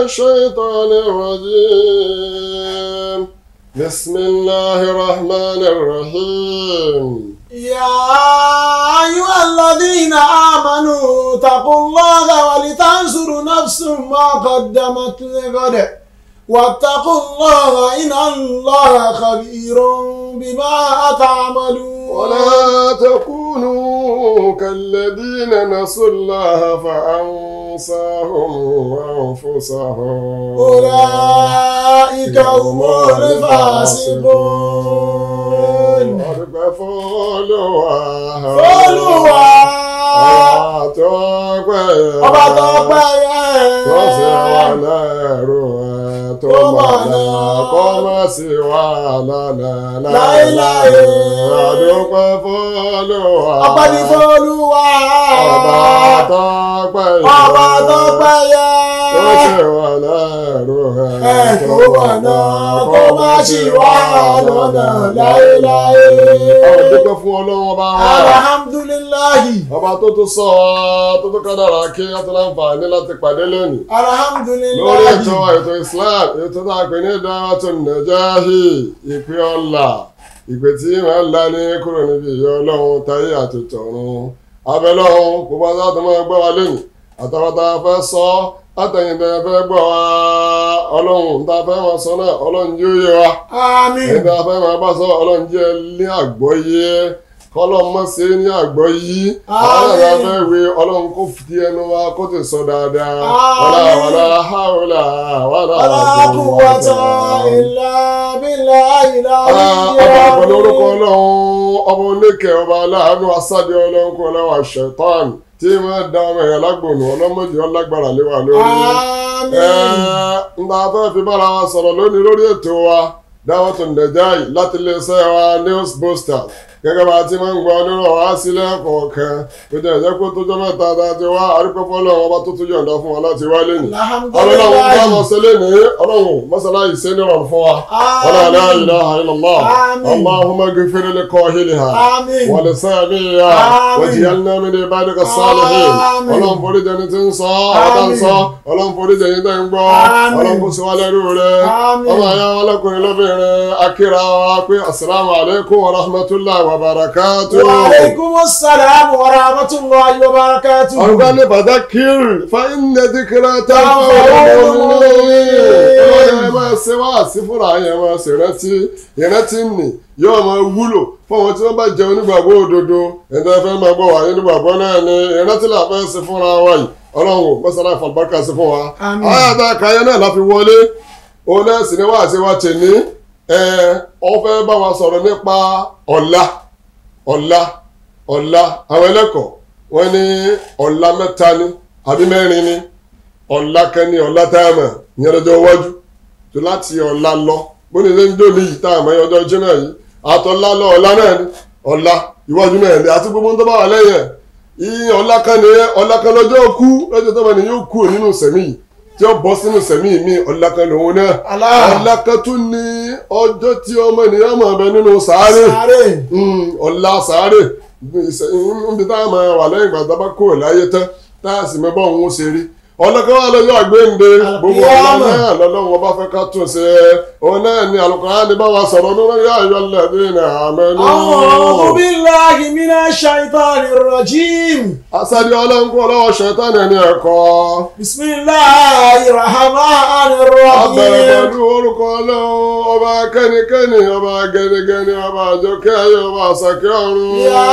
الشيطان الرجيم بسم الله الرحمن الرحيم يا أيها الذين آمنوا اتقوا الله ولتنظر نفس ما قدمت لغد واتقوا الله إن الله خبير بما تعملون ولا تكونوا كالذين نسوا الله فأنساهم أنفسهم أولئك هم الفاسقون Ọdúpẹ́ fọ́lọ́wà. Olúwa Ọba tó pẹ́ yẹ. ọba tó pẹ́ yẹ. Tó sì wà lẹ́rù ẹ̀ tó Tó mọ̀nà mọ̀nà. kó má sì wà lọ́nà Láéláé. láéláé. Ọdúpẹ́ fọ́lọ́wà. ọpẹ́ ní f'Olúwa. Ọba tó pẹ́ yẹ. ọba tó pẹ́ yẹ. Tó sì wà lẹ́rù ẹ̀ ẹ tó mọ̀nà kó má sì wá lọ́nà láéláé. Ọdúpẹ́ fún Ọlọ́run ọba wa. alhamdulilayi. ọba tó tún sọ ọ tó tún kádàrá kí á tún láǹfààní láti pàdé lónìí lórí alhamdulilayi. ètò ètò islam ètò tá a pè ní dáwàtò nàjáhì ìpè ọlà ìpè tí màá ń la ní kúrò níbi ìyá ọlọ́run táyé àti tọ̀run abẹ́lọ́run kó bá sáà tó máa gbọ́ wa lónìí àtàwátà fẹ́ sọ àtẹ̀yìntẹ̀ fẹ́ gbọ́ wa ọlọ́run tá a fẹ́ máa sọ náà ọlọ́run yóò yé wa àmín. ẹni tá a fẹ́ máa bá sọ ọlọ́run jẹ́ ní àgbọ́yé kọ́lọ́n mọ́ sí ní àgbọ́yé àwọn ẹ̀rọ Àmín. afẹ́ wé ọlọ́run kó fi ẹnu wa kó ti sọ dáadáa Àmín. wàlá wàlá hàwùlà wàlá wala quwwata illa billahi ọba al-aliyyil pẹ̀lú orúkọ azim. ọlọ́run ọba oníkẹ́ ọba aláàánú asádé ọlọ́run kó lọ́wọ́ ṣẹ̀tàn tí wọ́n da ọmọ ẹ̀yà lágbòónù ọlọ́mọdé ọlágbára lé wa lórí. àmín. nta fẹ́ fi bára wa sọ̀rọ̀ lónìí lórí ètò wa dáwọ́tò nàìjáì láti iléeṣẹ́ wa news boosters gẹ́gẹ́ bá a ti máa ń gbọ́ nínú wa sílẹ̀ kọ̀ọ̀kan tó jẹ́ ìjẹ́ kó tó jọ mẹ́ta tá a ti wá àrípẹ́fọ́ lọ́wọ́ ọba tó tún yọ̀ǹda fún wa láti wá lẹ́nu. ọlọ́run bá mọ̀ sí lẹ́nu ọlọ́run mọ́sálá yìí ṣe nírọ̀rùn fún wa. ولا لا إله إلا الله آمين. اللهم اغفر لقاهلها آمين. ولسامعها آمين. واجعلنا من عبادك الصالحين آمين. ọlọ́run forí jẹni tí ń sọ ọ̀tá ń sọ ọlọ́run forí jẹni tí ń gbọ́ Àmín. ọlọ́run kò sí wa lẹ́rú rẹ̀ Àmín. ọmọ ayá wa lọ́kùnrin lóbìnrin akíra wa pé asalaamu alaykum wa rahmatulahi wa barakatu. wa alaikumus salam wa rahmatullahi wa barakatuh. ọ̀rùka ní fadakir fa inna dhikra Tanfa'ul tanfa'ul mu'minin. mu'minin. ọlọ́run ẹ máa ṣe wá sí fúnra yẹn máa ṣe rántí ìrántí nì yóò máa wúlò fún àwọn tí wọ́n bá jẹ onígbàgbọ́ òdodo ẹ̀dá fẹ́ máa gbọ́ wáyé onígbàgbọ́ náà ni ìrántí là fẹ́ ṣe fúnra wa yìí ọlọ́run ò mọ́sálá ìfọ̀lùbáràkà sí fún wa. Àmín. ayáta kàyé náà la fi wọlé òun náà sì ni wá àti wá tè ní ẹ ọ fẹ́ bá wa sọ̀rọ̀ nípa ọ̀la ọ̀la ọ̀la àwọn ẹlẹ́kọ̀ọ́ wọ́n ní ọ̀la mẹ́ta ni àbí mẹ́rin ni ọ̀la kan ní ọ̀la táàmù ìyẹn lọ́jọ́ iwájú tó láti ọ̀la lọ bó ní lẹ́yìn tó ní yìí táàmù ẹ̀yìn ọjọ́ jimá yìí àtọ̀la lọ ọ̀la náà ni ọ̀la iwájú náà ni àti gbogbo tó bá wà lẹ́yìn ẹ̀ ìyẹn ọ̀la kan ní ọ̀la kan lọ́jọ́ kú lọ́jọ́ tó bá ní yóò kú nínú sẹ̀mí yìí tí ó bọ́ sínú sẹ̀mí mi ọ̀la kan lòun náà Allah. ọ̀la kan tún ní ọjọ́ tí ọmọ ènìyàn mọ̀ bẹ nínú sàárè sáré. Mm, ọ̀la sàárè níbi tá a máa wà lẹ́yìn ìgbà tá a bá kúrò láyé tán tá a sì mọ bá òun ó ṣe rí ọlọ́kọ́ wa lọ́jọ́ àgbéǹde gbogbo ọ̀la Al-Qiyamah. náà lọ́lọ́run ọba fẹ́ ká tún ṣe òun náà ni Al-Qur'ani bá wa sọ̀rọ̀ nínú yá ayọ̀ alladhina amanu. a'udhu billahi minash shaitanir rajim. asadi ọlọ́run kú ọlọ́wọ́ ṣẹ̀tánì ẹni ẹ̀kọ́ bismillahir rahmanir abẹ̀rẹ̀ rahim. pẹ̀lú orúkọ ọlọ́run ọba kẹ́nikẹ́ni ọba gẹ́nigẹ́ni ọba àjọkẹ́ ayé ọba àṣàkẹ́ ọ̀run. ya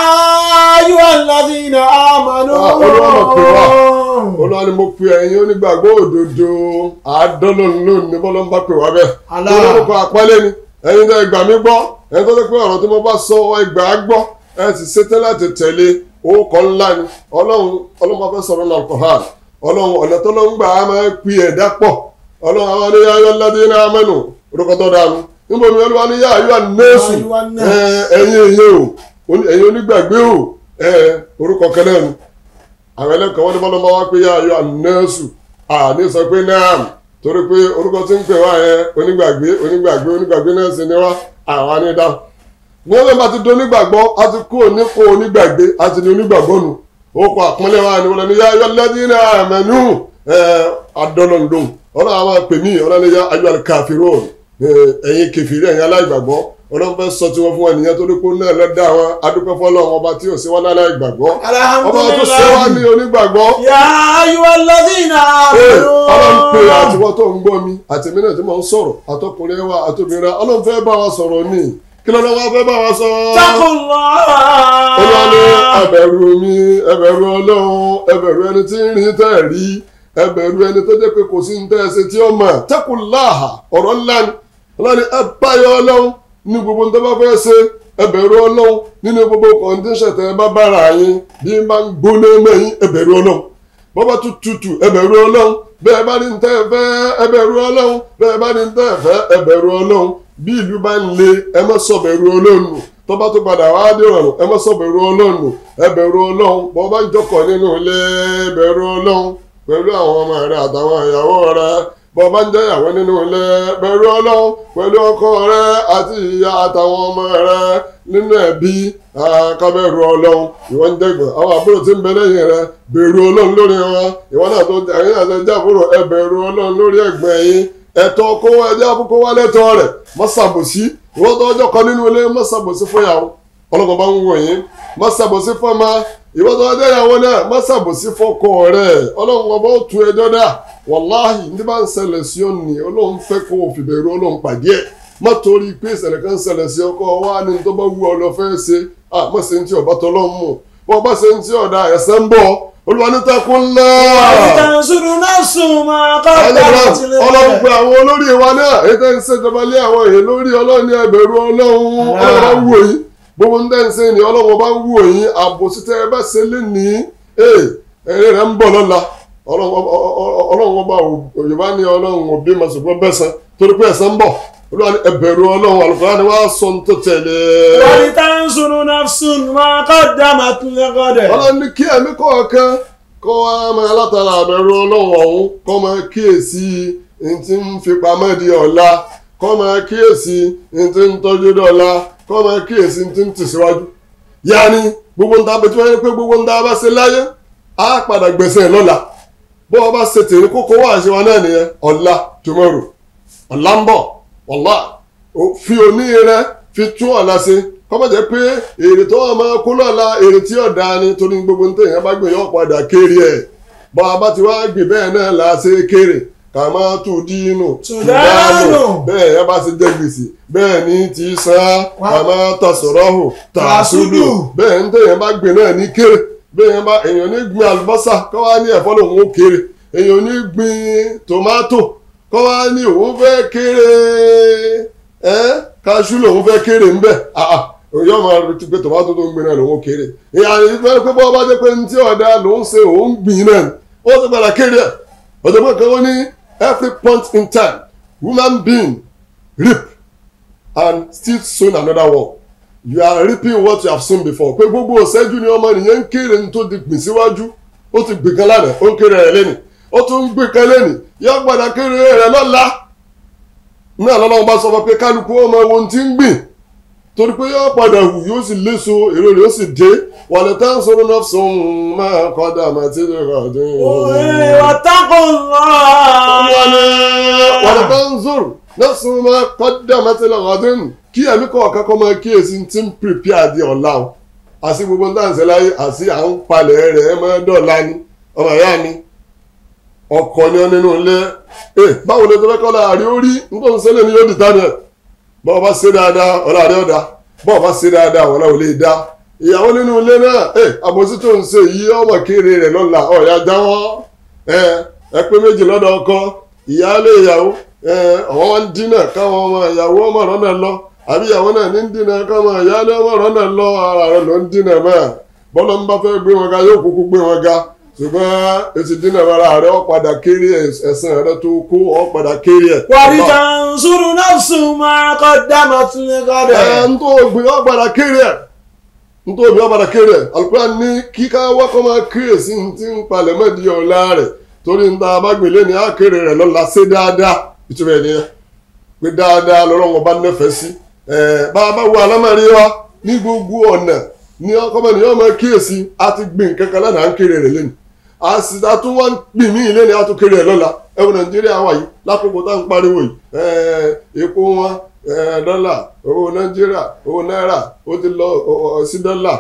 ayyuhal ladhina amanu. Ah, Olúwa mọ̀ pé wá. olúwa ni mo pe ẹ̀yin onígbàgbọ́ òdodo àádọ́lọ́ lónìí bọ́lá ń bá pè wá bẹ́ẹ̀. Allah. olórúkọ àpọ́nlé ni ẹ̀yin tẹ́ gbà mí gbọ́ ẹ̀yin tó ti pé ọ̀rọ̀ tí mo bá sọ ẹ gbà á gbọ́ ẹ sì ṣetán láti tẹ̀lé orúkọ ńlá ni ọlọ́run ọlọ́run máa fẹ́ sọ̀rọ̀ náà Al-Qur'an ọlọ́run ọ̀nà tó lọ́n gbà á máa ń pi ẹ̀dá pọ̀ ọlọ́run àwọn ní yáyọ́ ládé náà mẹ́nu orúkọ tó dànù níbo mi olúwa ní yáyọ́ nẹ́ẹ̀sù Ya ayyuhan nas. ẹ̀yin èyí o ẹ̀yin onígbàgbé o orúkọ kẹlẹ́ nu àwọn ẹlẹ́kọ̀ọ́ wọn ní bọ́lá máa wá pé yá ayọ́ ànẹ́sù àní sọ pé náàm torí pé orúkọ tí ń pè wá yẹn onígbàgbé onígbàgbé onígbàgbé náà sì ni wá àwọn ní dáhùn. ní wọ́n bá ti di onígbàgbọ́ a ti kú oníkó onígbàgbé a ti di onígbàgbọ́ nu ó kọ àpọ́nlé wa ni wọ́n lọ ní yá ayọ́ lẹ́dí ní àmẹ́nu adọ́lọ́ndọ́n ọlọ́run àwọn pè mí ọlọ́run yá ayọ́ àlùkàfíró ẹ̀yin kẹfìrí ẹ̀yin aláìgbàgbọ́ ọlọ́run fẹ́ sọ tiwọn fún ènìyàn tó dípò náà lọ́dà wọn adúpẹ́ fọlọ́run ọba tí ò sí wọn aláìgbàgbọ́ ọba tó ṣe wá ní onígbàgbọ́ يا أيها الذين Ee, ọlọ́run pé آمنوا àtiwọ́ tó ń gbọ́ mi àtẹ̀mí náà tí mò ń sọ̀rọ̀ àtọkùnrin wa àtòbìnrin wa ọlọ́run fẹ́ bá wa sọ̀rọ̀ ní kí lọ́dọ̀ wa fẹ́ bá wa sọ. اتقوا الله olúwa ní ẹbẹ̀rù mi ẹbẹ̀rù ọlọ́run ẹbẹ̀rù ẹni tí ń rìn tẹ́ ẹ̀ rí ẹbẹ̀rù ẹni tó jẹ́ pé kò sí ní tẹ́ ẹ ṣe tí ó mọ̀ taqullaha ọ̀rọ̀ ńlá ni ọlọ́run ní ẹ báyọ̀ ọlọ́run ní gbogbo ní tó bá fẹ́ ṣe ẹbẹ̀rù ọlọ́run nínú gbogbo kọ̀ǹdíṣẹ̀ tẹ́ ẹ bá bára yín bí n bá ń gbóná mẹ́yìn ẹbẹ̀rù ọlọ́run bọ́bá tún tutù ẹbẹ̀rù ọlọ́run bẹ́ẹ̀ bá ní tẹ́ ẹ fẹ́ ẹbẹ̀rù ọlọ́run bẹ́ẹ̀ bá ní tẹ́ ẹ fẹ́ ẹbẹ̀rù ọlọ́run bí ìlú bá ń le ẹ má sọ bẹ̀rù ọlọ́run nù tọ́ba tó padà wá dé ọ̀run ẹ má sọ bẹ̀rù ọlọ́run nù ẹbẹ̀rù ọlọ́run bọ́bá ń jókòó nínú ilé ẹbẹ̀rù ọlọ́run pẹ̀lú àwọn ọmọ rẹ àtàwọn ìyàwó rẹ bọ́bá ń jẹ́yàwó nínú ilé bẹ̀rù ọlọ́run pẹ̀lú ọkọ rẹ àti ìyá àtàwọn ọmọ rẹ nínú ẹbí kábẹ́rù ọlọ́run ìwọ ń dẹ́gbọ̀n àwọn àbúrò tí ń bẹ lẹ́yìn rẹ bẹ̀rù ọlọ́run lórí wọn ìwọ náà tó ẹ̀yìn àti ẹjẹ́ àbúrò ẹ bẹ̀rù ọlọ́run lórí ẹ̀gbọ́n yín ẹ̀tọ́ kó wá ẹjẹ́ àbúkó wá lẹ́tọ́ rẹ̀ má ṣàbòsí ìwọ tó ọjọ́ kan nínú ilé má ṣàbòsí fún ìyàwó ọlọ́kọ̀ bá ń wò yín má ṣàbòsí fún ọmọ ìwọ tó ọjọ́ ìyàwó náà má ṣàbòsí fọkọ rẹ̀ ọlọ́run ọba ó tu ẹjọ́ dà wàláhì ní bá ń ṣẹlẹ̀ sí ọ nì ọlọ́run fẹ́ kó o fìbẹ̀rù ọlọ́run pàdé ẹ̀ má torí pé ìṣẹ̀lẹ̀ kan ṣẹlẹ̀ sí ọkọ wa ní tó bá wù ọ lọ fẹ́ ṣe à má ṣe ń tí ọba tọ́lọ́ mú bọ́ ọba ṣe ń tí ọ̀dà ẹ̀sẹ̀ ń bọ̀ olúwa ní takun ńlá. ولتنصر نفس ما قدمت ọlọ́run pe لغد àwọn olórí wa náà ètò ń ṣèjọba lé àwọn èèyàn lórí ọlọ́run ní ẹbẹ̀rù ọlọ́run ọlọ́run bá wù yín gbogbo ń dẹ́nsẹ́ ni ọlọ́run bá wù yín àbòsí tẹ́ ẹ bá ṣe lé ní èrè rẹ̀ ń bọ̀ lọ́la ọlọ́run ọba òyìnbá ní ọlọ́run òbí ma ṣùgbọ́n bẹ́sẹ̀ torí pé ẹ̀sẹ̀ ń bọ̀ olúwa ní ẹbẹ̀rù ọlọ́run àlùfáà ni wàá sọ ní tó tẹ̀lé. ولتنصر نفس ما قدمت لغد ọlọ́run ní kí ẹ̀mí kọ̀ọ̀kan kọ́ wa máa látara àbẹ̀rù ọlọ́run ọ̀hún kọ́ máa kíyèsí ní ti ń fi pamọ́ di ọ̀la kọ́ máa kíyèsí ní ti ń tọ́jú dọ̀la kọ́ máa kíyèsí ní ti ń tẹ̀síwájú. yaani gbogbo nta bẹ tí wọ́n yẹ pé gbogbo nta bá ṣe láyé á padà gbẹ̀sẹ̀ lọ́la bó o bá ṣe tèmi kókó wá àṣewá náà nìyẹn ọ̀la tomorrow ọ̀la ń bọ̀ ọ̀la fi òní rẹ fi tún ọ̀la ṣe kọ́mọ̀ jẹ́ pé èrè tó wà máa kó lọ́la èrè tí ọ̀dà ni torí gbogbo nítorí yẹn bá gbé yọ padà kéré ẹ̀ bọ́ a bá ti wá gbé bẹ́ẹ̀ náà là á ṣe kéré kà máa tù dínú Tùdánù. bẹ́ẹ̀ yẹn bá ṣe jẹ gbèsè bẹ́ẹ̀ ni ti san kà máa tàṣọ̀rọ̀ hù tàṣùdù bẹ́ẹ̀ ní tẹ̀yẹ̀ bá gbé náà ní kéré bẹ́ẹ̀ yẹn bá èèyàn ní gbin àlùbọ́sà kọ́ wá ní ẹ̀fọ́ lòun ó kéré èèyàn ní gbin tòmátò kọ́ wá ní òun fẹ́ kéré ẹ́ kaṣú lòun fẹ́ kéré ń bẹ̀ yóò máa retí pé tòmátò tó ń gbin náà lòun ó kéré ìyàrá ìfẹ́ pé bọ́ bá jẹ́ pé ní tí ọ̀dà lòun ṣe òun gbìn náà ni ó ti padà kéré ẹ̀ ọ̀dọ́gbọ́n kan ó ní every point in time human being reap and still soon another one you are reaping what you have sown before pé gbogbo ọ̀sẹ́jú ni ọmọ nìyẹn ń kéré ní tó ti gbìn síwájú ó ti gbìn kan lánàá ó ń kéré rẹ̀ lẹ́nìí ó tún ń gbìn kan lẹ́nìí yóò padà kéré rẹ̀ lọ́la náà lọ́lọ́run bá sọ fún pé kálukú ọmọ ohun tí ń gbìn torí pé yóò padà hù yóò sì léso èrò rẹ̀ yóò sì dé wàlẹ̀ tá à ń sọ̀rọ̀ náà sùn máa kọ́dà àmọ́ tí ó rà dé. واتقوا الله wàlẹ̀ tá à ń sọ̀rọ̀ náà sùn máa kọ́dà àmọ́ tí ó rà dé kí ẹ̀mí kọ̀ọ̀kan kọ́ máa kíyèsí tí ń prepare di ọ̀la o àti gbogbo ní àǹsẹ̀ láyé àti à ń palẹ̀ rẹ̀ ẹ̀ máa dọ̀la ni ọmọ ìyá mi ọkọ̀ ni ọ nínú ilé ẹ báwo ló ti fẹ́ kọ́ láàrin orí nítorí sẹ́lẹ̀ ni yóò dìtà ni ẹ̀ bọ́ọ̀ bá ṣe dáadáa ọ̀la rẹ̀ ọ̀dà bọ́ọ̀ bá ṣe dáadáa ọ̀la ò lè dá ìyàwó nínú ilé náà ẹ àbòsí tó ń ṣe yìí ọmọ kéré rẹ̀ lọ́la ọ̀ya jáwọ́ ẹ ẹ pé méjì lọ́dọ̀ ọkọ ìyáálé ìyàwó ẹ ọ̀wọ́n wá ń dínà káwọn ọmọ ìyàwó ọmọ rẹ̀ náà lọ àbí ìyàwó náà ní ń dínà káwọn ìyáálé ọmọ rẹ̀ náà lọ ara rẹ̀ ló ń dínà mọ́ bọ́lá ń bá fẹ́ gbé wọn ga yóò kúkú gbé wọn ga ṣùgbọ́n etí dínà ara rẹ̀ ó padà kéré ẹ̀sìn rẹ̀ tó kó ó padà kéré ẹ̀. ولتنصر نفس ما قدمت لغد ẹ̀ ń tó gbìn ó padà kéré ẹ̀ ń tó gbìn ó padà kéré ẹ̀ Al-Qur'an ní kíká wákọ́ máa kéré sí ní ti ń palẹ̀ mọ́ di ọ̀la rẹ̀ torí ń ta abágbélé ní àkéré rẹ̀ lọ́la ṣe dáadáa ìtumọ̀ ẹ̀ nìyẹn pé dáadáa lọ́rọ̀ wọn bá nífẹ̀ẹ́ sí ẹ̀ bá a bá wo alámọ̀rí wa ní gbogbo ọ̀nà ní ọkọ̀mọ̀ ni yóò máa kíyèsí a ti gbìn kankan lánàá à ń kéré rẹ̀ lẹ́nu a sì ta tún wọ́n gbìn mí ilé ní àtúnkèrè ẹ̀ lọ́la ẹ̀wọ̀n nàìjíríà wà yìí lákòókò tá à ń pariwo yìí ẹ̀ẹ́ epo wọn ẹ̀ẹ́ dọ́là owó nàìjíríà owó náírà ó ti lọ sí dọ́là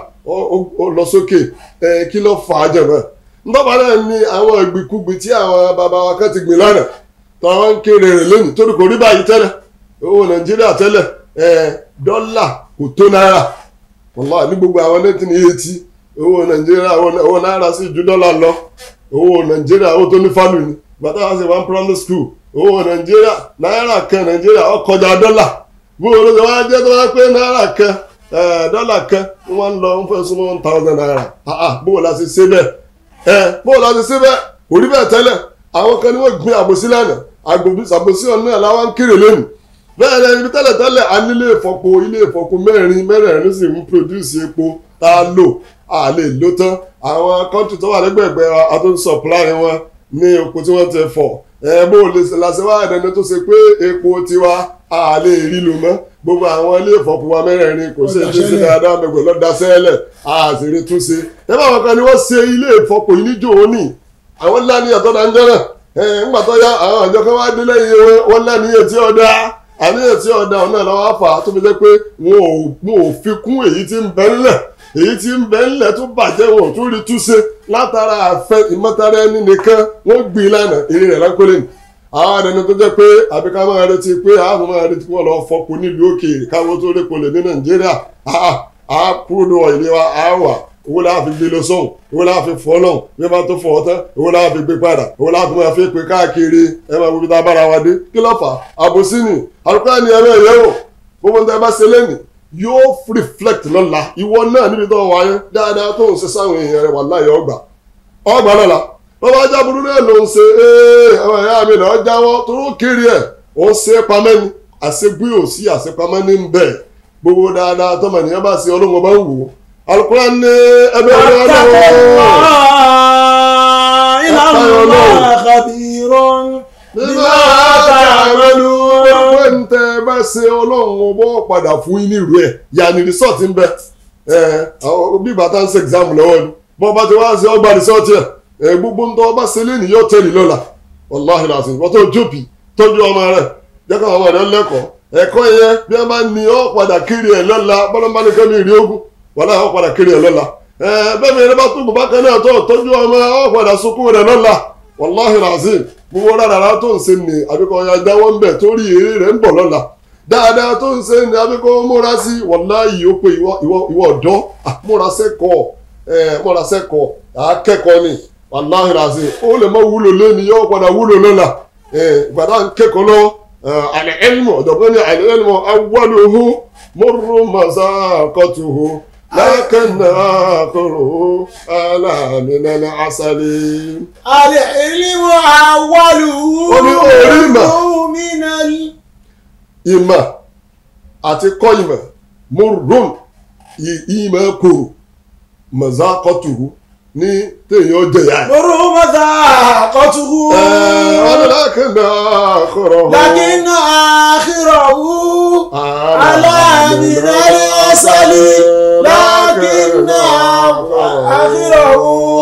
ó lọ sókè ẹ̀ẹ́ kí ló fà á jẹ̀mọ́ ntọ́ba náà ni àwọn ìgbìkúgbì tí àwọn bàbá wa kan ti gbìn lánàá tó àwọn ń kéré rẹ̀ lónìí torí kò rí báyìí tẹ́lẹ̀ owó nàìjíríà tẹ́lẹ̀ ẹ̀ẹ́ dọ́là kò tó náírà wàlá ní gbogbo àwọn nineteen eighty owó nàìjíríà owó náírà sì ju dọ́là lọ owó nàìjíríà owó tó ní fálù ni bàtà wá sí one primary school owó nàìjíríà náírà kan nàìjíríà ó kọjá dọ́là bó o ló ṣe wá jẹ́ tó wá pé náírà kan dọ́là kan wọ́n ń lọ ń fẹ́ súnmọ́ one thousand naira bó o la ṣe ṣe bẹ́ẹ̀ bó o la ṣe ṣe bẹ́ẹ̀ kò rí bẹ́ẹ̀ tẹ́lẹ̀ àwọn kan ní wọ́n gbin àbòsí lánàá àbòsí ọ̀nà náà làwọn ń kéré lónìí bẹ́ẹ̀ ni ibi tẹ́lẹ̀ tẹ́lẹ̀ a nílé ìfọpo ilé ìfọpo mẹ́rin mẹ́rẹ̀ẹ̀rin sì ń produce epo tá a lò a lè lò tán àwọn kọ́ńtì tó wà lẹ́gbẹ̀ẹ́gbẹ́ wa a tó ń supply wọn ní epo tí wọ́n ti fọ̀ ẹ bó lè làṣẹ wá ẹ̀dẹ́ni tó ṣe pé epo tiwa a lè rí lò mọ́ gbogbo àwọn ilé ìfọpo wa mẹ́rẹ̀ẹ̀rin kò sí èdè sí dáadáa mẹ́gbẹ̀ lọ́dà sẹ́lẹ̀ a sì rí túnṣe ẹ bá wọn kan ni wọ́n ṣe ilé ìfọpo yìí níjó òní àwọn ńlá ní àtọ́dá ń jẹ́ náà ẹ̀ ńgbà tó yá àwọn àjọ kan wá dé lẹ́yìn wọn ńlá ní etí ọ̀dà àníyàn tí ọ̀dà ọ̀nà lọ́wọ́ fà á tó fi jẹ́ pé wọn ò fi kún èyí tí ń bẹ ńlẹ̀ èyí tí ń bẹ ńlẹ̀ tó bàjẹ́ wọn ò tún rí túnṣe látara àfẹ ìmọ̀tara ẹni nìkan wọ́n gbìn lánàá èrè rẹ̀ lákòlè ní. àwọn ẹni tó jẹ́ pé àbí ká máa retí pé àwọn máa retí wọn lọ fọpo nílùú òkèèrè káwọn tó rí polè ní nàìjíríà á kúrò ní ilé wa á wà owó láà fi gbé lọ sọ́hùn owó láà fi fọ́ lọ́hùn bí wọ́n bá tó fọ́ ọ tán owó láà fi gbé padà owó láà fi máa fi pé káàkiri ẹ máa wípé tá a bára wa dé kí ló fà á àbòsí ni àlùkò ẹni ẹ̀rọ ẹ̀yẹ́wò gbogbo ní ẹ bá ṣe lẹ́nìí yóò reflect lọ́la ìwọ náà níbi tó wáyé dáadáa tó ń ṣe sáwọn èèyàn rẹ wàláhì ọgbà ọgbà lọ́la bàbá ajáburú náà ló ń ṣe ee àwọn ẹ̀yà mi náà jáwọ́ tó ń kiri ẹ̀ ó ń ṣe pamẹ́ ni àṣegbé ò sí àṣepamẹ́ ní bẹ́ẹ̀ gbogbo dáadáa tọmọ ènìyàn bá ṣe ọlọ́run ọba ń wò ó alukura ní ẹgbẹ́ ọlọ́run Inna khabirun bima ta'malun. pé ń tẹ bá ṣe ọlọ́run ọbọ̀ padà fún yín nírú ẹ̀ yàní resort ń bẹ bí bàtà ń ṣe exam lọ́wọ́ ni bọ́ bá ti wá ṣe ọgbà resort yẹ gbogbo ń tọ́ bá ṣe lẹ́nu yóò tẹ̀lé lọ́la wàláhì láti wọ́n tó jóbi tọ́jú ọmọ rẹ̀ jẹ́ káwọn ọmọ rẹ̀ lẹ́kọ̀ọ́ ẹ̀kọ́ yẹn bí wọ́n bá ní ọ́ padà kiri ẹ̀ lọ́la bọ́lọ́mbá ní kẹ́mi ìrì ogun wàláhì ọ́ padà kiri ẹ̀ lọ́la bẹ́ẹ̀ mi ẹni bá tó gbogbo kan náà tó tọ́jú ọmọ ọ́ padà sunkún rẹ̀ lọ́la wàláhì làzim gbogbo rárá tó ń ṣe ní àbíkọ́ ya jáwọ́ ń bẹ̀ torí èrè rẹ̀ ń bọ̀ lọ́la dáadáa tó ń ṣe ní àbíkọ́ múra sí wàláhì ó pé ìwọ ọ̀dọ́ múra sẹ́kọ̀ọ́ múra sẹ́kọ̀ọ́ akẹ́kọ̀ọ́ ni wàláhì làzim ó lè mọ wúlò lẹ́ni yóò padà wúlò lọ́la ìgbàdá ń kẹ́kọ̀ọ́ lọ́wọ́ àlẹ́ ẹ̀lmù ọ̀dọ̀gbọ́n ní àlẹ́ ẹ̀lmù awwaluhu murru mazaqatuhu لكن آخره ألا من العسل العلم أوله Ó ní orí ìmọ̀. من ال ìmọ̀ àti kọ́ ìmọ̀ murrun ì- ìmọ̀ kòrò mazaqatuhu ní téèyàn jẹ̀yà ẹ̀. مر مذاقته ọdún لكن آخره لكن آخره على من العسل لكن آخره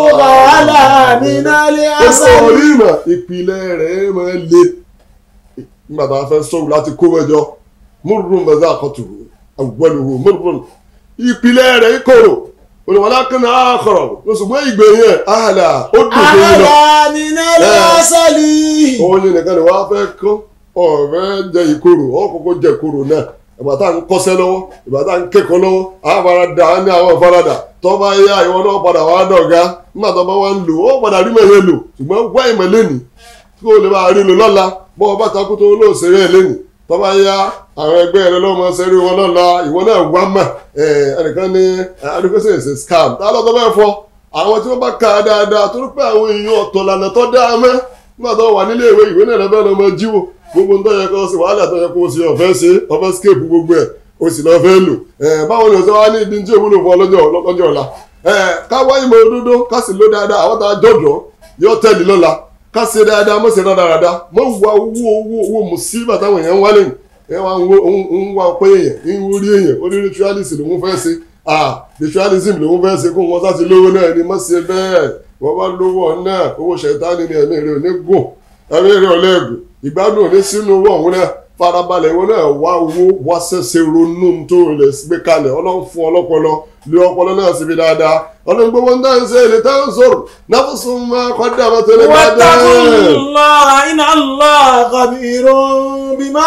على من العسل orí ìmọ̀ ìpìlẹ̀ rẹ̀ máa le nígbà tá a fẹ́ sọ̀rọ̀ láti kó mẹ́jọ múrùn bẹ́ẹ̀ àkọ́tù àwọ̀lùwò múrùn ìpìlẹ̀ rẹ̀ kòrò olùwàlá kan àkọ̀rọ̀ lọ́sùgbọ́n ìgbẹ̀yìn àhàlà ó dùn fún yín lọ. على من العسل oyin nìkan ni wàá fẹ́ kọ́ ọ̀rẹ́ jẹ ìkorò ọ̀kọ̀kọ̀ jẹ ìkorò náà ìgbà tá à ń kọ́sẹ́ lọ́wọ́ ìgbà tá à ń kẹ́kọ̀ọ́ lọ́wọ́ àfaradà á ní àwọn ìfaradà tó bá yá ìwọ náà padà wá dọ̀gá nígbà tó bá wá ń lò ó padà rí mẹ́yẹ lò ṣùgbọ́n wá ìmọ̀ lẹ́nì kí o lè bá rí lò lọ́la bọ́ ọ bá takú tó lóò ṣeré ẹ̀ lẹ́nì tó bá yá àwọn ẹgbẹ́ rẹ lọ́mọ ṣeré wọn lọ́la ìwọ náà wá mà ẹnìkan ní adúgbòsè ṣe scam tá a lọ́tọ́ bẹ́ẹ̀ fọ àwọn tí wọ́n bá ka dáadáa torí pé àwọn èèyàn ọ̀tọ̀ lànà tó dáa mẹ́ nígbà tó wà nílé ìwé ìwé náà lọ́bẹ̀ lọ́mọ jíwò gbogbo ń tọ́jú kó o sì wàhálà tó yẹ kó o sì ọ̀fẹ́ ṣe ọ̀fẹ́ scape gbogbo ẹ̀ o sì lọ́ọ́ fẹ́ lò ẹ̀ báwo ni o ṣe wá ní ìdí tí òwúlò fún ọ lọ́jọ́ lọ́jọ́ ọ̀la ẹ̀ ká wá ìmọ̀ òdodo ká sì ló dáadáa àwọn tá a jọ̀dọ̀ yóò tẹ̀lé lọ́la ká ṣe dáadáa mọ̀ ṣe dáadáa mọ̀ wá owó owó owó mùsíbà táwọn èèyàn ń wá lẹ́yìn ẹ̀ wá ń wo- ń wá pé èèyàn ń wúrí èèyàn ó ní ritualism lòún fẹ́ ṣe ah ritualism lòún fẹ́ ṣe kó wọn sá ti lówó náà ni mọ̀ ṣe bẹ́ẹ̀ wọ́n bá lówó náà owó ṣẹ̀tánì ni ẹ̀mí rẹ̀ ò ní gùn ẹ̀mí rẹ̀ ò lẹ́gùn ìgbádùn ò ní sínú owó ọ̀hún náà farabalẹ̀ ìwọ náà wá owó wá ṣẹ̀ṣẹ̀ ronú tó lè gbé kalẹ̀ ọlọ́run fún ọlọ́pọlọ lé ọpọlọ náà síbi dáadáa ọlọ́run gbogbo ń dáhùn sí èlé táwọn sọ̀rọ̀ náà fún sún máa kọ́ dé àwọn tó lè bá واتقوا dẹ́. الله إن الله خبير بما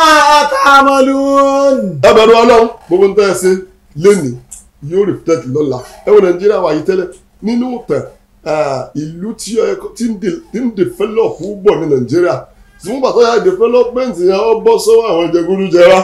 تعملون ẹ bẹ̀rù ọlọ́run gbogbo ń tẹ́ ẹ sí lẹ́nìí yóò reflect lọ́la ẹ wọ nàìjíríà wà yìí tẹ́lẹ̀ nínú tẹ̀ ìlú tí ó yẹ kó- tí ń de- tí ń develop púpọ̀ ní nàìjíríà ṣùgbọ́n pàtó ya development yẹn ó bọ́ sọ́wọ́ àwọn jẹgúdújẹrá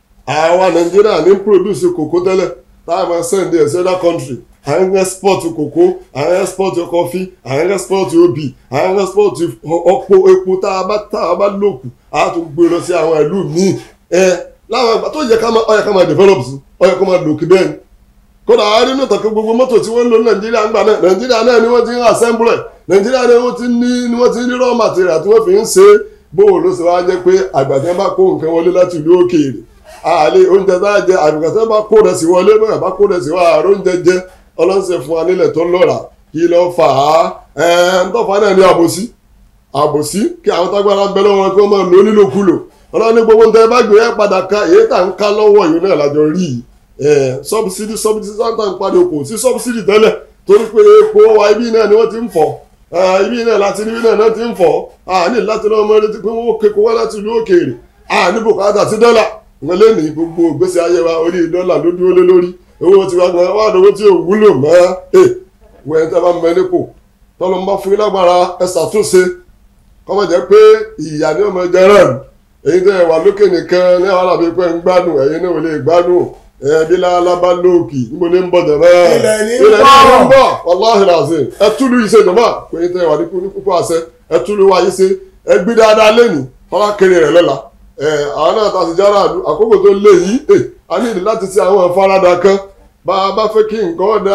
àwa nàìjíríà ní produce kòkó tẹ́lẹ̀ táwọn máa send ẹ̀ sí other country à ń export kòkó à ń export coffee à ń export obì à ń export ọ̀pọ̀ epo tá a bá tá a bá lòkù a tún gbé lọ sí àwọn ìlú míì ẹ láwọn ìgbà tó yẹ ká máa ó yẹ ká máa develop sí ó yẹ ká máa lòkì bẹ́ẹ̀ ni kódà àárín náà tàkì gbogbo mọ́tò tí wọ́n ń lò ní nàìjíríà ń gbà náà nàìjíríà náà ni wọ́n ti ń assemble ẹ̀ nàìjíríà náà wọ́n ti ní ni wọ́n ti ní raw material tí wọ́n fi ń ṣe é bóun ló ṣe wá jẹ́ pé àgbàdo bá kó nǹkan wọlé láti ìlú òkèèrè àlè oúnjẹ tá a jẹ àgbàdo bá kó rẹ̀ sí wọlé bóyá bá kó rẹ̀ sí wá àárọ̀ oúnjẹ jẹ ọlọ́sẹ̀ fún wa nílẹ̀ tó lọ́ra kí ló fà á ẹ̀ ń tọ́fà náà ní àbòsí àbòsí kí àwọn tágbára ń bẹ lọ́wọ́ wọn kí wọ́n máa lò ó nílòkulò ọlọ́run ní gbogbo nǹkan ẹ bá gbé ẹ padà ká èyí tá à ń ká lọ́wọ́ yìí náà lájọ rí yìí sọ́bsidì sọ́bsidì sáńtà ń padà kò sí sọ́bsidì tẹ́lẹ̀ torí pé epo wa ibi náà ni wọ́n ti ń fọ̀ Eh, ibi náà láti ibi náà náà ti ń fọ̀ àní láti lọ́wọ́ ọmọ retí pé wọ́n kéko wá láti ìlú òkèèrè àní bùkátà sí dọ́là wọn lé ní gbogbo ìgbésí ayé wa orí dọ́là ló dúró lé lórí owó tiwa gan wà lówó tí ò wúlò mọ́ ẹ wẹ́n tẹ́ bá mọ nípò tọ́lọ́ ń bá fún yín lágbára ẹ ṣàtúnṣe kọ́mọ jẹ́ pé ìyá ni ọmọ jẹ rẹ̀ èyí tẹ́ ẹ wà lókè nìkan ní àwọn àlàbí pé ń gbádùn ẹ̀yin náà ò lè gbádùn ẹbí lálábá lóòkì níbo ní ń bọ̀ jẹ̀mọ́ Ilẹ̀ ní ń ilẹ̀ ní bọ̀. ń bọ̀ wàláhì làzín ẹ túlù yìí ṣe jọ̀mọ́ pé èyí tẹ́ ẹ wà ní kú- ní púpọ̀ àṣẹ ẹ túlù wa yìí ṣe ẹ gbé dáadáa lẹ́nu tọ́lá kiri rẹ̀ lọ́la ẹ àwọn náà ta sì jára àdú àkókò tó lé yìí ẹ a ní ìdí láti ṣe àwọn ìfaradà kan bá a bá fẹ́ kí nǹkan ọ̀dà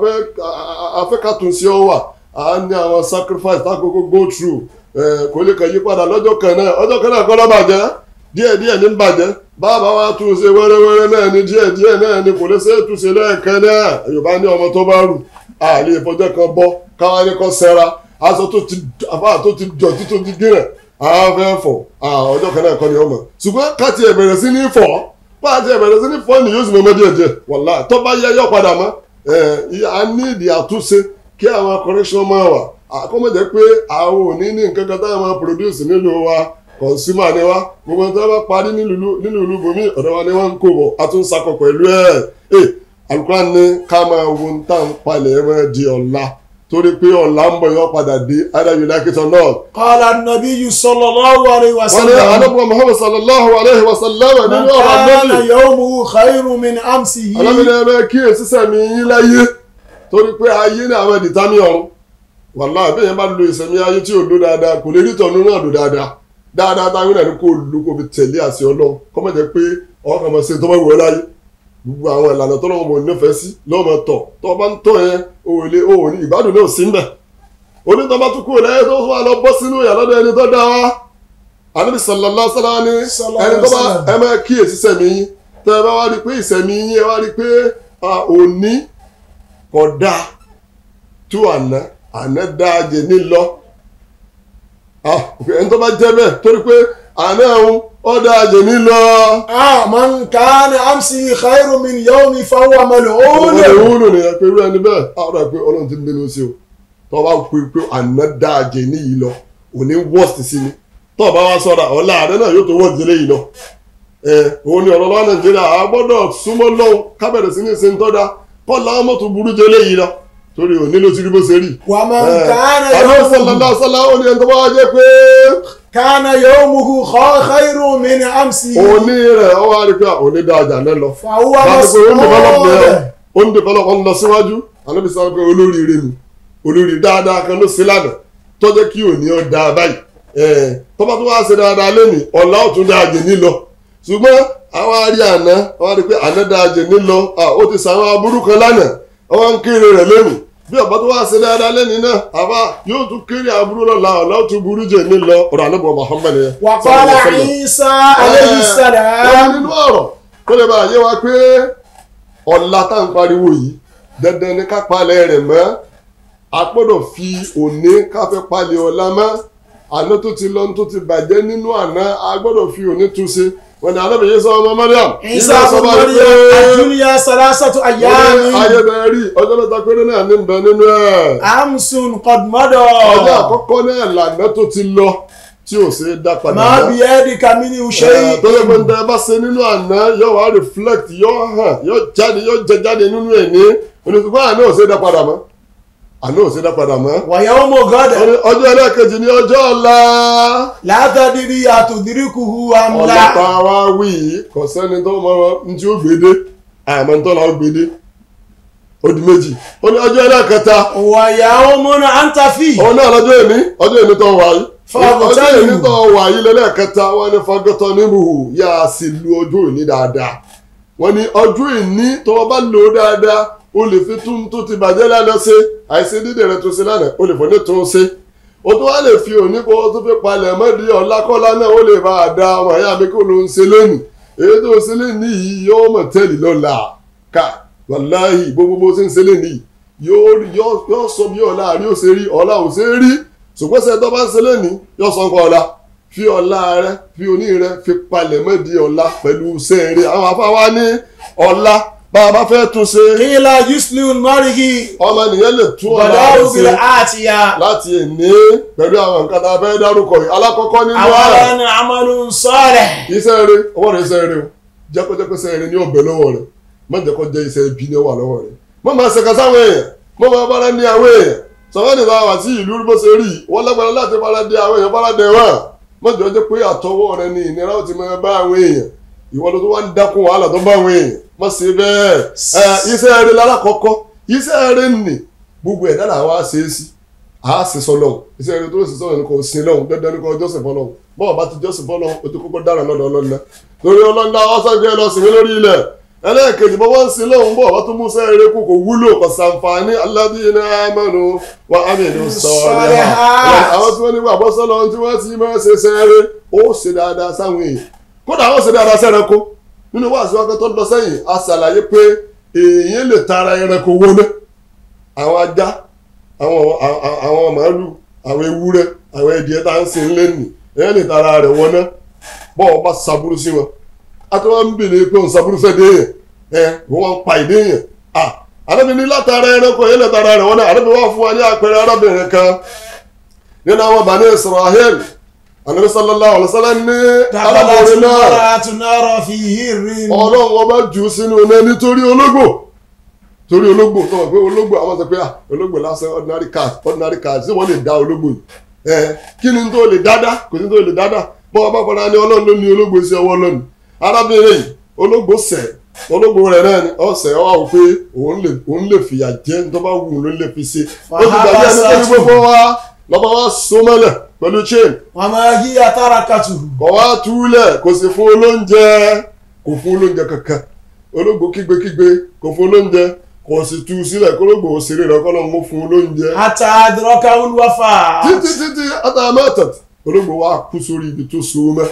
afẹ́kàtúnṣe ọ wà a ní àwọn sacrifice tákòókò go through ẹ kò lè kàn yí padà lọ́jọ́ kan náà ọjọ́ kan náà kọ́ ló bàjẹ́ díẹ̀ díẹ̀ ní bàjẹ́ bàbá wa tún ṣe wẹ́rẹ́wẹ́rẹ́ náà ní díẹ̀ díẹ̀ náà ní kò lè ṣe é tún ṣe lẹ́ẹ̀kan náà yorùbá ní ọmọ tó bá rù àlè ìfọjọ́ kan bọ́ káwá ní kọ́ sẹ́ra aṣọ tó ti àbá tó ti dọ̀tí tó ti gírẹ̀ àwọn fẹ́ fọ̀ ọjọ́ kan náà kọ́ ni ọmọ ṣùgbọ́n káti ẹ̀ bẹ̀rẹ̀ sí ní fọ̀ pàtí ẹ̀ bẹ̀rẹ̀ sí ní fọ̀ ni yóò sì mọ ọmọdé ẹ̀jẹ̀ wàlá tó bá yẹ yọ padà mọ́ ẹ̀ a ní ìdí àtúnṣe kí àwọn correction máa wà àkọ́mọ̀jẹ́ pé àwọn ò ní ní nǹkan kan táwọn máa produce nílùú wa consumer ni wa gbogbo tó bá parí nílùú ìlú bomi ọ̀dọ̀ wa ni wọ́n ń kó bọ̀ a tún sakọ pẹ̀lú ẹ̀ ẹ̀ Al-Qur'an ní ká máa wo ń tà ń palẹ̀ ẹ̀ máa di ọ̀la torí pé ọ̀la ń bọ̀ yọ padà dé either you like it or not. قال النبي صلى الله عليه wọ́n ní وسلم anábọ̀ Muhammad sallallahu alayhi wa sallam من nínú ọ̀rọ̀ كان anábì يومه خير من أمسه alábìnrin ẹ̀rọ kíyèsí sẹ́mi yín láyé torí pé ayé ní àwọn ìdìtámì ọ̀run wàláhì bí yẹn bá lo ìsẹ̀mí ayé tí ò lò dáadáa kò lè rí tọ̀nù náà lò dáadáa dáadáa táwọn náà ní kó lò kó fi tẹ̀lé àṣẹ ọlọ́run kọ́mọ̀ jẹ́ pé ọkàn mọ̀ sí tó bá wù ọ́ láyé gbogbo àwọn ìlànà tó lọ́wọ́ mọ̀ nífẹ̀ẹ́ sí lọ́mọ tọ̀ tó bá ń tọ̀ yẹn òòlè òòlì ìgbádùn náà sí ń bẹ̀ onítọ̀ bá tún kúrò lẹ́yìn tó wà lọ bọ́ sínú ìyà lọ́dọ̀ ẹni tó dá wa ànábì sallallahu alaihi wasallam ní Sallallahu ẹni tó bá alaihi wasallam. ẹ máa kíyèsí sẹ̀mí yín tẹ́ ẹ bá wá rí i pé ìsẹ̀mí yín ẹ wá rí i pé a, òní kò dáa tó àná àná dáa jẹ nílọ Ah, ẹni tó bá jẹ́ bẹ́ẹ̀ torí pé àná òun ó dáa jẹ nílọ. آه من كان أمسه خير من يومه فهو ملعون olùwúlò nìyẹn pé irú ẹni bẹ́ẹ̀ àwọn ọ̀rọ̀ pé ọlọ́run ti ń bínú sí o tó bá pè pé àná dáa jẹ níyì lọ òní worst sí ni tó bá wá sọ̀rọ̀ ọ̀la àná náà yóò tó worst délé yìí lọ. ẹ òun ni ọ̀rọ̀ lọ́wọ́ nàìjíríà a gbọ́dọ̀ súnmọ́ lọ́wọ́ kábẹ̀rẹ̀ sí ní ìsìn tọ́da kọ́ làwọn mọ́tò burú jẹlé yìí lọ torí òní ló ti rí bó ṣe rí. ومن كان àná يومه sọ̀lá sọ̀lá ó ní ẹni tó bá wá jẹ́ pé كان يومه خ- خير من أمسه òní rẹ̀ ọ wá rí pé òní dáa jà náà lọ. فهو láti pé ó ń develop ní ẹ مسؤول ó ń develop ń lọ síwájú ànábi sọ pé olóríire ni olórí dáadáa kan ló sí lánàá tó jẹ́ kí òní ọ dáa báyìí ẹ̀ tó bá tó wá ṣe dáadáa lẹ́nìí ọ̀la ó tún dáa jẹ nílọ ṣùgbọ́n àwọn arí àná àwọn arí pé àná dáa jẹ nílọ à, ó ti sàwọn aburú kan lánàá àwọn ń kéré rẹ̀ lẹ́nu bí ọ̀bá tó wá ṣe dáadáa lẹ́nìí náà àbá yóò tún kéré aburú lọ́la ọ̀la ó tún burú jẹ nílọ ọ̀rọ̀ ànábọ̀ Muhammad yẹn وقال sallallahu alaihi wasallam عيسى عليه wọ́n السلام nínú ọ̀rọ̀ kó lè bá yé wa pé ọ̀la tá à ń pariwo yìí dandan ní ká palẹ̀ rẹ̀ mọ́ a gbọ́dọ̀ fi òní káfẹ́ palẹ̀ ọ̀la mọ́ àná tó ti lọ tó ti bàjẹ́ nínú àná a gbọ́dọ̀ fi òní tún ṣe wọn ni alábẹ̀yẹ sọ ọmọ Mariam Isa sọ ibn báyìí Maryam ad-dunya salasatu wọ́n ní ayyami ayẹbẹ̀ rí ọjọ́ mẹ́ta péré náà ní bẹ nínú ẹ̀ amsun qad mada ọjọ́ àkọ́kọ́ náà lànà tó ti lọ tí ò ṣe é dá padà ma mọ́. biyadika minhu Eh, shay'un tó yẹ pé níta bá ṣe nínú àná yóò wá reflect yóò hàn yóò jáde yóò jẹ jáde nínú ẹ̀ ní oníṣùgbọ́n àná ò ṣe é dá padà mọ́ àná ò ṣe é dá padà mọ́. wa yawmu ghadan Wọ́n ní ọjọ́ ẹlẹ́ẹ̀kejì ní ọjọ́ ọ̀la la tadri atudrikuhu am ọ̀la la tá a wá wí yìí kò sẹ́ni tó mọ ní tí ó gbédé àmọ́ ní tó la ó gbédé ó di méjì ó ní ọjọ́ ẹlẹ́ẹ̀kẹta wa yawmun anta fi òun náà lọ́jọ́ èní ọjọ́ èní tó wà yìí Fagọtọ́ ọjọ́ èní nìmù. tó wà yìí lẹ́lẹ́kẹta wọ́n ní fagọtọ́ nímú yá a sì lu ọjọ́ èní dáadáa wọ́n ní ọjọ́ èní tó o bá lò ó dáadáa o lè fi tún tó ti bàjẹ́ lánàá ṣe àìsí dídè rẹ tó ṣe lánàá o lè fọ́ ní tún ṣe o tó wá lè fi òní kó o tó fi palẹ̀ mọ́dí ọ̀làkọ́lá náà o lè bá a da ọmọ ìyá mi kó ló ń ṣe lónìí èyí tó ṣe lónìí yìí yóò mọ̀ tẹ́lẹ̀ lọ́la ká wàláhì gbogbo bó ṣe ń ṣe lónìí yóò yóò yóò sọ bí ọ̀la àrí ò ṣe rí ọ̀la ò ṣe rí ṣùgbọ́n ṣe tó bá ń ṣe lónìí yóò sọ nǹkan ọ̀la fi ọ̀la rẹ fi òní rẹ fi palẹ̀ mọ́dí ọ̀la pẹ̀lú sẹ́ẹ̀rẹ́ àwọn afáwa ní ọ̀la bá a bá fẹ́ tún ṣe qila yuslihu al-mar'i ọmọ nìyẹn lè tún ọ̀la badaa'u rẹ̀ bil ṣe atiya láti èní pẹ̀lú àwọn nǹkan tá a fẹ́ dárúkọ yìí alákọ̀ọ́kọ́ nínú ẹ̀ awalan amalun salih iṣẹ́ rẹ ọwọ́ rẹ iṣẹ́ rẹ o jẹ́kọ́jẹ́kọ́ iṣẹ́ rẹ ní ọ̀bẹ lọ́wọ́ rẹ má jẹ́ kó jẹ́ iṣẹ́ ibi ní wà lọ́wọ́ rẹ má máa ṣe kásá àwọn èèyàn má máa bára ní àwọn èèyàn sọ̀rọ̀ nígbà wà sí ìlú bó ṣe rí wọ́n lágbára láti bára dé àwọn èèyàn bára dé wọn má jọ jẹ́ pé àtọwọ́ rẹ ní ìnira ó ti máa bá àwọn èèyàn ìwọ ló tó wá ń dákun wàhálà tó bá àwọn èèyàn má ṣe bẹ́ẹ̀ ẹ iṣẹ́ rẹ lálákọ̀ọ́kọ́ iṣẹ́ rẹ nì gbogbo ẹ̀dá làwa ṣe é sí a sì sọ lọ́hùn iṣẹ́ rẹ tó sì sọ̀rọ̀ ní kò sin lọ́hùn dandan ní kò jọ́sìn fọlọ́hùn bọ́ọ̀ bá ti jọ́sìn fọlọ́hùn o ti kọ́kọ́ dára lọ́dọ̀ ọlọ́nà torí ọlọ́nà ọ̀sán lọ sí mi lórí ilẹ̀ ẹlẹ́ẹ̀kejì bọ́ wọ́n ń sin lọ́hùn bọ́ọ̀ bá tún mú sẹ́yìn rẹ kú kò wúlò kò sàǹfààní alladhina amanu wa amilu salihat àwọn tí wọ́n ní wà bọ́sọ́lọ́ tí wọ́n ti máa ṣe sẹ́yìn ó ṣe dáadáa sáwọn èèyàn kódà ó ṣe dáadáa sẹ́ranko nínú wàásù akẹ́tọ́ lọ sẹ́yìn a ṣàlàyé pé èèyàn lè tara ẹranko wọlé àwọn ajá àwọn àwọn- àwọn màálù àwọn ewúrẹ́ àwọn ẹdìẹ tá à ń sin lẹ́nì èèyàn lè tara rẹ̀ wọná bọ́ọ̀ bá ṣàbúrú sí wọn a tó wọn ń bèèrè pé òun ṣàbúrú fẹ́ dé yẹn ẹ wọ́n wá ń pa ìdé yẹn à arábìnrin látara ẹranko yẹn lè tara rẹ̀ wọná arábìnrin wà fún wa ní àpẹẹrẹ arábìnrin kan nínú àwọn Bani Israel Ànábì sallallahu alaihi wasallam ní dakhalat arábìnrin náà imra'atu nara fi hirrin ọlọ́run ọba jù ú sínú iná nítorí ológbò torí ológbò tó wọ́n pé ológbò àwọn sọ pé ah ológbò lásán ordinary cat ordinary cat ṣé wọ́n lè dá ológbò yìí ẹ kí ni tó lè dáadáa kò sí tó lè dáadáa bọ́ ọba padà ní ọlọ́run ló ní ológbò sí ọwọ́ lónìí arábìnrin yìí ológbò sẹ̀ ológbò rẹ̀ náà ni ọ̀sẹ̀ ọ wà wò pé òun lè òun lè fìyà jẹ ní tó bá wù ú ló lè fi ṣe ó ti gbàgbé ẹni tó ní gbogbo wa lọ́ba wa so mọ́lẹ̀ pẹ̀lú chain wa ma hiya tarakatuhu kọ̀ wá túlẹ̀ kò sì fún olóúnjẹ kò fún olóúnjẹ kankan ológbò kígbekígbe kò fún olóúnjẹ kò sì tú sílẹ̀ kólógbò òṣèré rẹ̀ kọ́lọ́ mú fún olóúnjẹ. hatta adrakahu al-wafat títí títí àtàmẹ́tẹ̀ ológbò wa kú sórí ibi tó so mẹ́.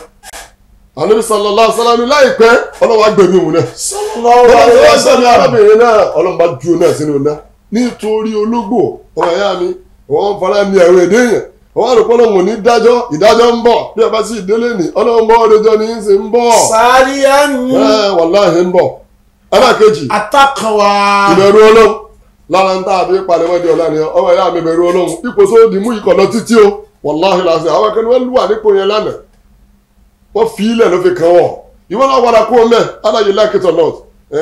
Ànábì sallallahu alaihi wasallam láìpẹ́ ọlọ́wà gbẹ̀mí òun náà. sallallahu ọlọ́wà alaihi gbẹ̀mí wasallam arábìnrin náà ọlọ́mọba ju òun náà sínú náà nítorí ológbò ọmọ ìyá mi wọ́n fara ní àwọn èdè yẹn wọ́n á rò pé ọlọ́run ò ní dájọ́ ìdájọ́ ń bọ̀ bí ẹ bá sì délé ní ọlọ́run bọ́ ọdẹjọ́ ní í sì ń bọ̀ sariyan ẹ wàláhì ń bọ̀ ẹlẹ́ẹ̀kejì ataqwa ìbẹ̀rù ọlọ́run lára ń tà àbí palẹ̀mọ́ di ọ̀la ni ọmọ ìyá mi bẹ̀rù ọlọ́run ipò tó di mú ikọ̀ lọ títí o wàláhì làásì àwọn akẹ́ni wọ́n lù wà nípò yẹn lánàá wọ́n fi ilẹ̀ ló fi kàn wọ̀ ìwọ́n náà padà kú ọmọ ẹ̀ aláyé lákìtọ̀ north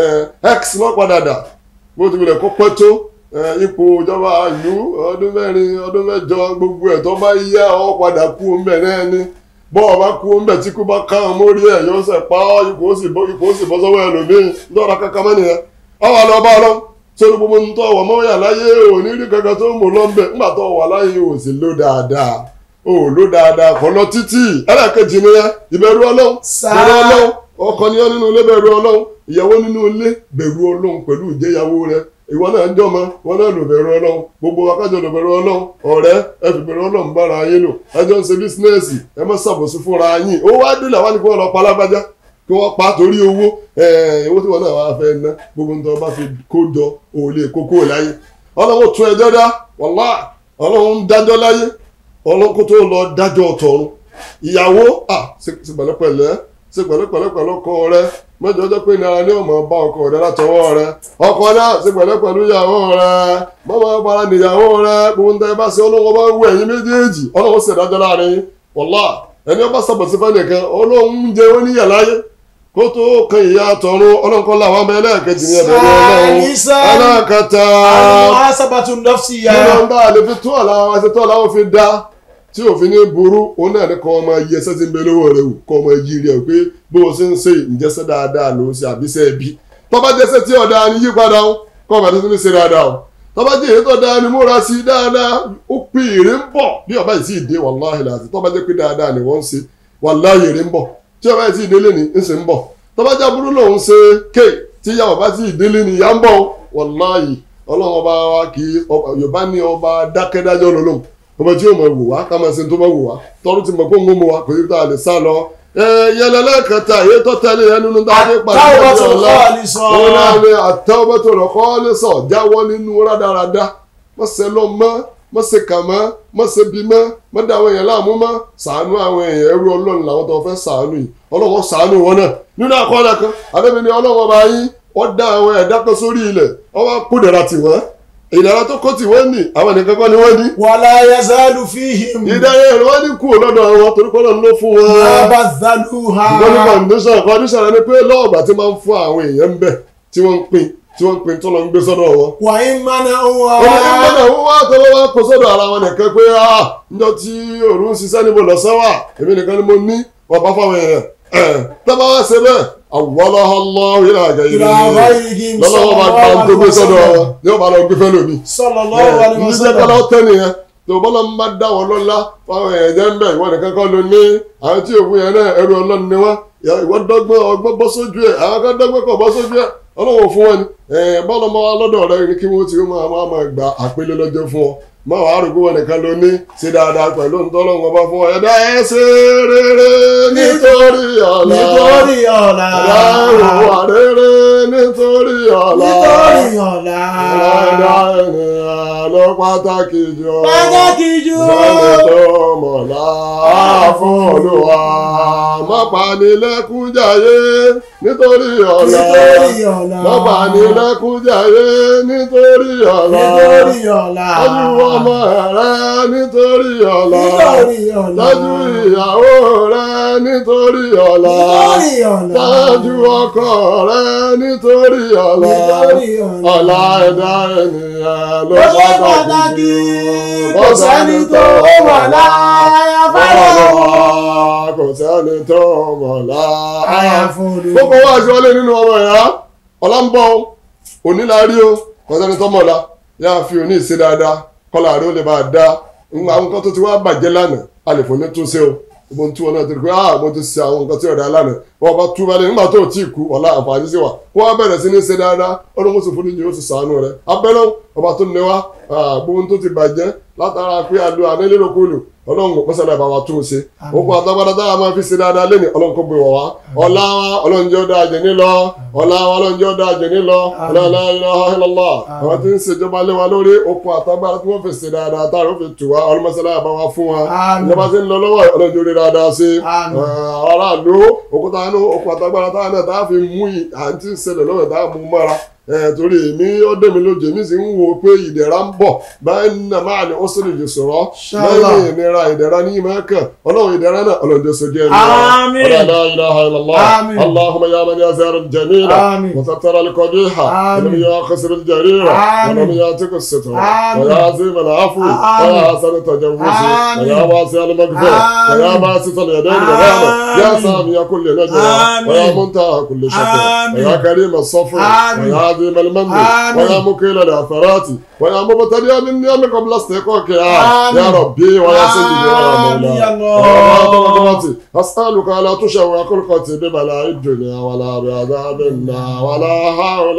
x náà padà dà bó ti wulẹ̀ kó pẹ́ tó eh, ipò ìjọba ìlú ọdún mẹ́rin ọdún mẹ́jọ gbogbo ẹ̀ tó bá yá ọ padà kú ọmọ ẹ̀ náà ni bọ́ ọ bá kú ọmọ ẹ̀ tí kú bá ká ọ mórí ẹ̀ yóò sẹ̀ pa ọ́ ipò ó sì bọ́ ipò ó sì bọ́ sọ́wọ́ ẹlòmíì ńdọ́ra kankan mọ́ nìyẹn ọwọ́ lọ bá lọ sórí gbogbo ń tọ́ ọ̀wọ́ mọ́wọ́yà láyé ò ní rí kankan tó mú lọ́nbẹ̀ ńgbà tó wà láyé ò sì ló dáadáa ò ló dáadáa kọ́ lọ títì ẹlẹ́ẹ̀kejì nìyẹn ìbẹ̀rù ọlọ́run Sáà. bẹ̀rù ọlọ́run ọkọ ni ọ nínú ilé bẹ̀rù ọlọ́run ìyàwó nínú ilé bẹ̀rù ọlọ́run pẹ̀lú ìjẹyàwó rẹ ìwọ náà ń jọmọ wọn náà lò bẹ̀rù ọlọ́run gbogbo akájọ lò bẹ̀rù ọlọ́run ọ̀rẹ́ ẹ fi bẹ̀rù ọlọ́run bára yín lò ẹjọ́ ń ṣe bísínẹ́sì ẹ má ṣàbòsí fúnra yín owó wá dé làwọn ni kí wọ́n lọ pa alágbájá kí wọ́n pa torí owó owó tí wọ́n náà wá fẹ́ ná gbogbo nǹkan bá fi kó jọ òun lè kókó láyé ọlọ́run tún ẹjọ́ dá wàlá ọlọ́run ń dájọ́ láyé ọlọ́run kó tó lọ dájọ́ ọ̀tọ̀run ìyàwó à ṣe ṣe pẹ̀lẹ́pẹ̀lẹ́ ṣe pẹ̀lẹ́pẹ̀lẹ́ pẹ̀lú ọkọ rẹ mẹ́jọ jẹ́ pé nira ní ọmọ bá ọkọ rẹ látọwọ́ rẹ ọkọ náà ṣe pẹ̀lẹ́pẹ̀lú ìyàwó rẹ mọ́mọ́ para níyàwó rẹ gbogbo nǹkan ẹ bá ṣe ọlọ́run bá ń wọ ẹ̀yìn méjèèjì ọlọ́run ṣe dájọ́ láàrin wàlá ẹni ọba sábàtì fẹ́ nìkan ọlọ́run ń jẹ wọ́n níyà láyé kó tó kan ìyá tọ̀run ọlọ́run kọ́ làwọn ọmọ ẹlẹ́ẹ̀kejì ní ẹ̀bẹ̀rẹ̀ ọlọ́run Salisan. ẹlẹ́ẹ̀kẹta muhasabatu nafsiya. nínú ọba àlè fi tó àlà àwọn àṣetọ́ làwọn fi dá tí òfin ní burú òun náà ní kọ́ ọmọ yẹ ẹsẹ̀ tí ń bẹ lówó rẹ wò kọ́ ọmọ yí rẹ pé bó o ṣe ń ṣe ìjẹsẹ̀ dáadáa ló ń ṣe àbíṣẹ́ ẹbí tọ́ba jẹsẹ̀ tí ọ̀dà ni yí padà ó kọ́ ọmọ àti ṣe dáadáa ó tọ́ba jẹ́ èyí tó dáa ni múra sí i dáadáa ó pè èrè ń bọ̀ bí ọba yìí sì dé wàláhì láti tọ́ba jẹ́ pé dáadáa ni wọ́n ń ṣe wàláhì èrè ń bọ̀ tí ọba yìí sì délé ni ń ṣe ń bọ̀ tọ́ba jẹ́ burú lòun ṣe ké tí ìyá ọba sì délé ni ìyá ń bọ̀ wàláhì ọlọ́run ọba wa kì í ọba- yorùbá ní ọba dákẹ́dájọ́ lọ́lọ́run ọba tí yóò mọ wò wá ká máa ṣe tó bá wò wá tọ́rù ti mọ̀ kó ń mú wa kò sí tá a lè sá lọ. ẹ yẹlẹ lẹ́ẹ̀kẹta èyí tó tẹ̀lé yẹn nínú tá a fi pàdé At-tawbatu ọjọ́ ọ̀la al-khalisa. òun náà ni at-tawbatu al-khalisa jáwọ́ nínú rádaràda má ṣe lọ mọ́ má ṣe kà mọ́ má ṣe bí mọ́ má dá àwọn èèyàn láàmú mọ́ ṣàánú àwọn èèyàn ẹrú ọlọ́run làwọn tó fẹ́ ṣàánú yìí ọlọ́run ṣàánú wọn náà nínú àkọọ́lẹ̀ kan adébíní ọlọ́run ọba yín ó dá àwọn ẹ̀dá kan sórí ilẹ̀ ó wá kó dẹ̀ra tiwọn ìdára tó kó tiwọn ní àwọn nìkan kọ́ ni wọ́n ní wala yazalu fihim. ìdára ẹ̀rọ wọn ní kú lọ́dọ̀ wọn torí kọ́ lọ́nà ló fún wọn abadhaluha. wọ́n ní kọ́ndíṣàn kọ́ndíṣàn rẹ ni pé lọ́ọ̀gbà tí máa ń fún àwọn èèyàn ń bẹ̀ tí wọ́n ń pín tí wọ́n ń pín tó lọ ń gbé sọ́dọ̀ wọn. wa in mana'uha. ọmọ kan gbọ́dọ̀ wọ́n wá tọ́wọ́ wá kó sọ́dọ̀ ara wọn nìkan pé ah njọ́ tí òru ń ṣiṣẹ́ níbo lọ́sán wà èmi nìkan ni mo ní wọ́n bá fáwọn èèyàn ẹ̀ tọ́ba wá ṣe bẹ́ẹ̀ àwọlọ́họ́lọ́ ìlà àgẹ́ yìí ila ghayrihim lọ́lọ́wọ́ bá gba tó gbé sọ́dọ̀ wọn ni wọ́n bá lọ gbé fẹ́ lómi sallallahu alaihi ní wasallam. sẹ́kọ́lá tẹ́ nìyẹn tó bọ́lá ń bá dá wọn lọ́lá fáwọn èèyàn jẹ́ ń bẹ̀ ìwọ nìkan kọ́ ló ní àwọn tí òkú yẹn náà ẹrú ọlọ́run ni wọ́n ìwọ dọ́gbọ́n ọgbọ́n bọ́ sójú ẹ̀ àwọn kan dọ́gbọ́n kọ̀ bọ́ sójú ẹ̀ ọlọ́run fún wọn ni bọ́lá ọmọ wa lọ́dọ̀ rẹ ni kí wọ́n ti máa máa máa gba àpélé lọ́jọ́ fún ọ má wàá rògbò wọn nìkan ló ní ṣe dáadáa pẹ̀lú ntọ́lọ́run ọba fún ọ ẹ̀dá ẹ̀ ṣe rere nítorí ọ̀la nítorí ọ̀la. ẹ̀dá ìwà rere nítorí ọ̀la nítorí ọ̀la. ẹ̀dá ènìyàn ló pàtàkì jù pàtàkì jù. lọ́nà tó mọ̀lá fún olúwa má panilẹ́kún jayé nítorí ọ̀la nítorí ọ̀la. má panilẹ́kún jayé nítorí ọ̀la nítorí ọ̀la. tọ́jú ọmọ rẹ nítorí ọ̀la nítorí ọ̀la. tọ́jú ìyàwó rẹ nítorí ọ̀la nítorí ọ̀la. tọ́jú ọkọ rẹ nítorí ọ̀la nítorí ọ̀la. ọ̀la ẹ̀dá ènìyàn ló ó ṣe pàtàkì pàtàkì jù kò sẹ́ni tó mọ̀ láyà fẹ́ràn. kò sẹ́ni tó mọ̀ lá. àyàfún olùkọ́. gbogbo wa ṣe wọlé nínú ọmọ ìyá ọ̀la ń bọ̀ òní la rí o kò sẹ́ni tó mọ̀ la yá fi òní ìṣe dáadáa kọ́lá rí ó lè máa dá àwọn nǹkan tó ti wá bàjẹ́ lánàá a lè fò ní túnṣe o mo ń tú wọn náà torí pé ah mo ti ṣe àwọn nǹkan tí ọ̀dà lánàá wọn bá tú balẹ̀ nígbà tó o tí ì kú ọ̀la àǹfààní sí wa kó wá bẹ̀rẹ̀ sí ní ṣe dáadáa ọlọ́run sì fúnni yóò sì sànú rẹ̀ abẹ́lẹ́ ọba tó ní wa gbogbo tó ti bàjẹ́ látara pé àlọ́ ànélérokòlò ọlọ́run kò pẹ́sẹ̀ láìpẹ́ wa tún un ṣe òkú àtàgbàdà tá a máa fi ṣe dáadáa lẹ́nu ọlọ́run kò gbé wọ̀ wá ọ̀la wa ọlọ́run jẹ́ ọ̀dà àjẹ́ nílọ ọ̀la wa ọlọ́run jẹ́ ọ̀dà àjẹ́ nílọ ọ̀la ilaha illallah àwọn tí ń ṣèjọba lé wa lórí òkú àtàgbàdà tí wọ́n fi ṣe dáadáa tá a rò fi tù wá ọlọ́mọṣẹ́lá àbá wa fún wa Àmín. ìjọba tí ń lọ lọ́wọ́ ọlọ́run jẹ́ orí dáadáa sí Àmín. aráàlú òkúta inú òkú àtàgbàdà tá a náà tá a fi mú ì- à ń tí ń ṣẹlẹ̀ lọ́wọ́ tá a mú mọ́ra ẹ torí èmi ọdẹ mi lójú èmi sì ń wo pé ìdẹ̀ra ń bọ̀ báyìí nínú máa ní ọ́sẹ̀lẹ̀ lè sọ̀rọ̀ Inshallah. lẹ́yìn ìnira ìdẹ̀ra ní ìmọ̀ ẹ̀kàn ọlọ́run ìdẹ̀ra náà ọlọ́run jẹ́ sojú ẹ̀mí Àmín. ولا لا اله الا الله آمين. اللهم يا من يزار الجميل آمين. وستر القبيح آمين. ولم يخسر الجرير آمين. ولم ياتك الستر آمين. ويا عظيم العفو آمين. ويا حسن التجوز آمين. ويا واسع المغفرة آمين. ويا باسط اليدين بالرحمة يا آمين. سامي كل نجوى آمين. ويا منتهى كل شكر آمين. ويا كريم الصفر آمين. ويا عظيم المن آمين. ويا مكيل العثرات ويا مبتدئ من نعم قبل استحقاقها آمين. يا ربي ويا سيدي ويا آمين يا مولاي الله. قدرتي أسألك لا تشوق خلقتي ببلاء الدنيا ولا بعذاب النار ولا حول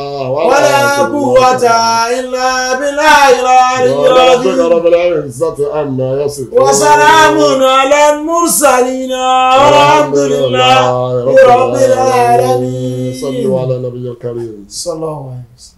ولا قوة إلا بالله العلي ربك العظيم رب العزة عما يصفون وسلام على المرسلين والحمد لله رب العالمين صلوا على النبي الكريم صلى الله عليه وسلم